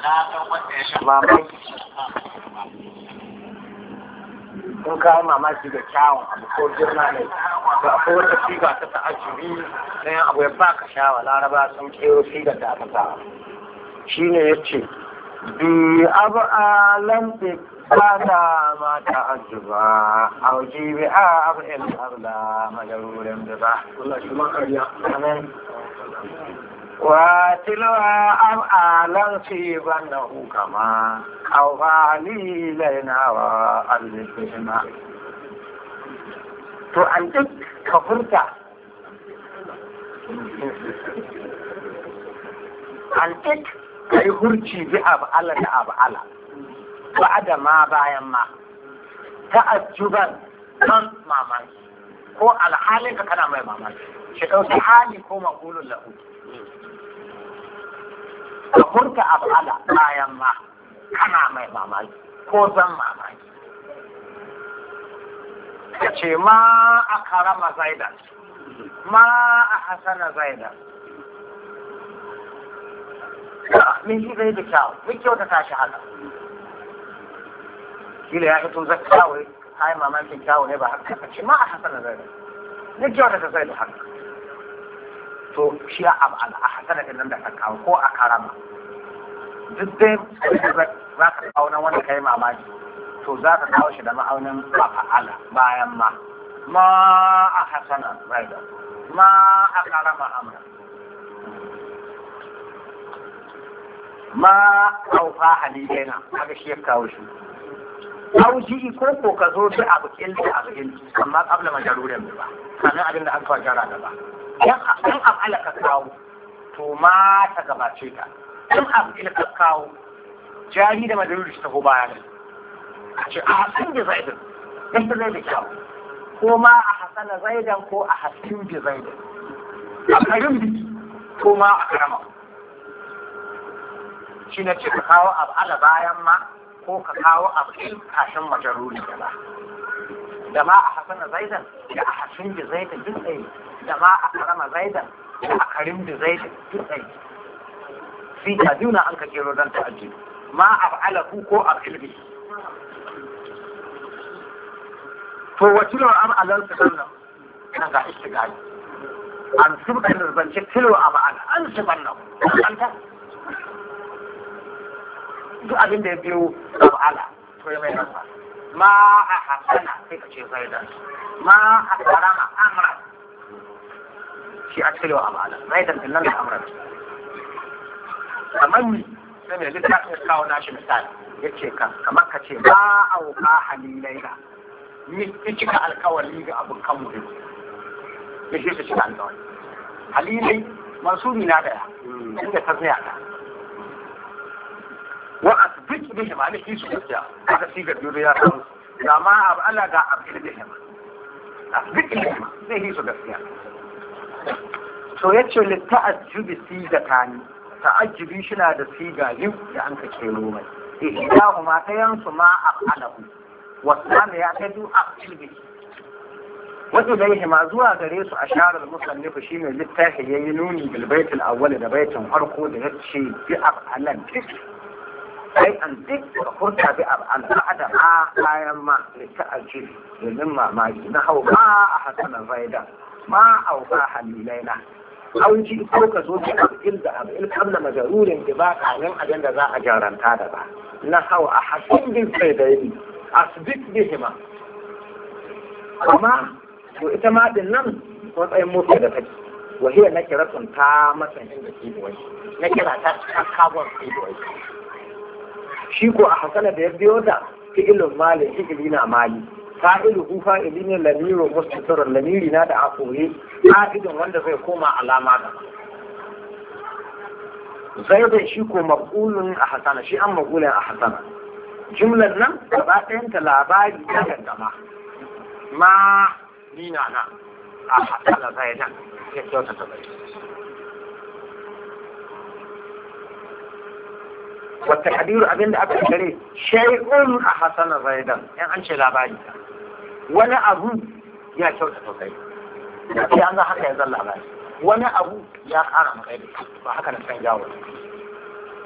mamaki in ka yi mamaki da kyawun abu ko girma ne da akwai wata siga ta ta'ajiri na yin abu ya ba ka shawa laraba sun kero sigar da aka sa shi ne ya ce bi abu alam kada ma ta'ajjuba auji bi a abu in arda majarurin da ba Allah shi ma kariya amen وتلوى أفعالا في بنه كما أوفى لي لنا وألفهما to an duk ka furta an duk ka yi hurci bi abu ala da abu ala ba da ma bayan ma ta'ajjuban kan mamaki ko alhalin ka kana mai mamaki shi ɗauki hali ko maƙulun lahu ka furta abala bayan ma kana mai mamaki ko zan mamaki ka ce ma a karama zaidan ma a hasana zaidan min shi zai da kyawu min kyauta ta shi haka kila ya fito zai kyawai ai mamakin kyawu ne ba haka ka ce ma a hasana zaidan min kyauta ta zai da haka to shi a abala a hasana din nan da ka kawo ko a karama duk dai za ka kawo na wanda kai mamaki to za ka kawo shi da ma'aunin fa'ala bayan ma ma a hasana zaida ma a karama amra ma aufa halilaina haka shi ya kawo shi auji ko ko ka zo da abu kilti abu kilti amma kabla majarurin ba sanin abin da aka fara da ba in af'ala ka kawo to ma ta gabace ta in af'ila ka kawo jari da madaruri su taho baya ne a ce a hasin da zaidan dan ta zai da kyau ko ma a hasana zaidan ko a hasin da zaidan a karin biki ko ma a karama shi na ce ka kawo af'ala bayan ma ko ka kawo af'il kashin majaruri da ba da ma a hasana zaidan da a hasin da zaidan duk tsaye da ma a karama zaidan da a karim da zaidan duk tsaye fi ta juna an ka kero don ta'ajji ma a fa'ala ku ko a filbi to wacce ne am alal su sannan ina ga istigali an subka da zance kilo a ba'ala an su bannan an ta duk abin da ya biyo a ba'ala to ya mai nasa ma a hasana sai ka ce zaidan ma a karama amra shi a kilo a ba'ala zaidan din nan da amra kamar ni sai mai littafin ya kawo nashi misali ya ce ka kamar ka ce ba a wuka halilai na ni cika alkawari ga abin kan mu ya ce cika alkawari halilai mansuri na daya inda ta tsaya ta wa asbit bihi ma ne su gaskiya aka siga biyu ya samu ga ma abu ala ga abin bihi ma asbit bihi ma zai su gaskiya to yace litta'ajjubi sigatani ta'ajjubi shi na da siga biyu da an ka kero mai ihdahu ma ta yansu ma afalahu wasana ya ta du aqilbi wato da yake ma zuwa gare su a sharar musannif shi ne littafi yayi nuni bil baitul awwal da baitin farko da yace bi afalan tik sai an dik da furta bi afalan ba'da ma bayan ma li ta'ajjubi domin mamaki na hau ma a hasanan zaida ma auka halilaina auji ko ka zo da abin da abin kabla majarurin da ba kayan abin da za a jaranta da ba na hawa a hasin bin sai da yi asibit bihima amma to ita ma din nan matsayin motsa da take wahiyar na kira sun ta matsayin da ke buwai na kira ta ta kabon ke buwai shi ko a hasana da ya biyo da fi'ilun mali fi'ili na mali fa'iluhu fa'ili ne lamirin mustatirun lamiri na da akoye ƙa'idin wanda zai koma alama da zaidun shi ko maƙulun a hasana shi an maƙulun a hasana jumlar nan gaba ɗayanta labari ta gangama ma nina na a hasana zaidan ya kyauta ta bai wata kadiru abinda aka kare shay'un a hasana zaidan in an ce labari wani abu ya kyauta sosai sai an ga haka ya zan labari wani abu ya kara maka da ba haka na san jawo